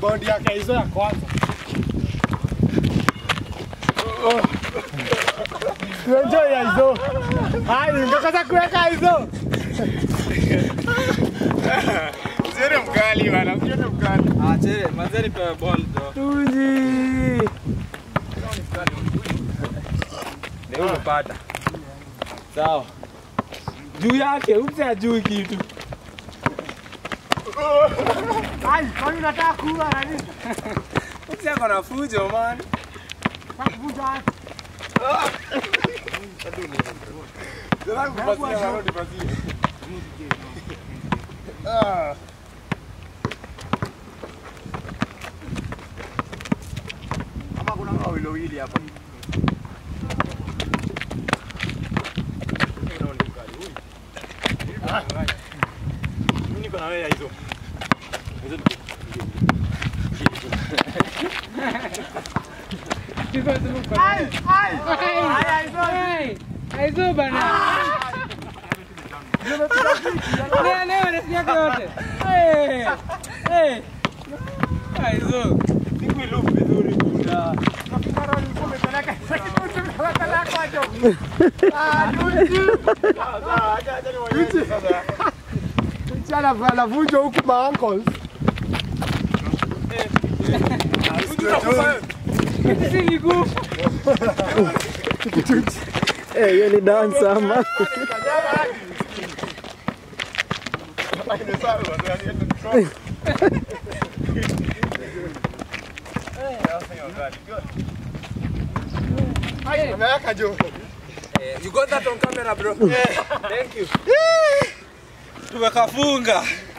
rebound yake hizo ya kwanza. Tuenjoy ya hizo. Hai, ungekaza kuweka hizo. Usione mkali bana, usione mkali. Ah, chere, manzeni pewe ball jo. Tuji. Leo umepata. Sawa. Juu yake, umse ajui kitu. Hai, kwani unataka kuwa na nini? Umse ako na fujo man. Takuvuja wapi? Sasa kupasia na rodi pasia. Ah. Ama kuna wawili wawili hapa. Mimi niko na wewe hizo. Hizo Hai, hai. Hai, hizo. Aizo bana. Leo leo nasikia yote. Eh. Eh. Aizo. siku ilup vizuri kuna. Karo nilikuwa nimepeleka. Sasa nimepeleka kwa jo. Ah, tuji. Sawa, sawa, acha acha niwaonyeshe sasa. Mchana anavunja huku ma uncles. Si miguu. Eh, hiyo ni dance ama? Ameweka jo. You got that on camera bro. Thank you. Tumekafunga.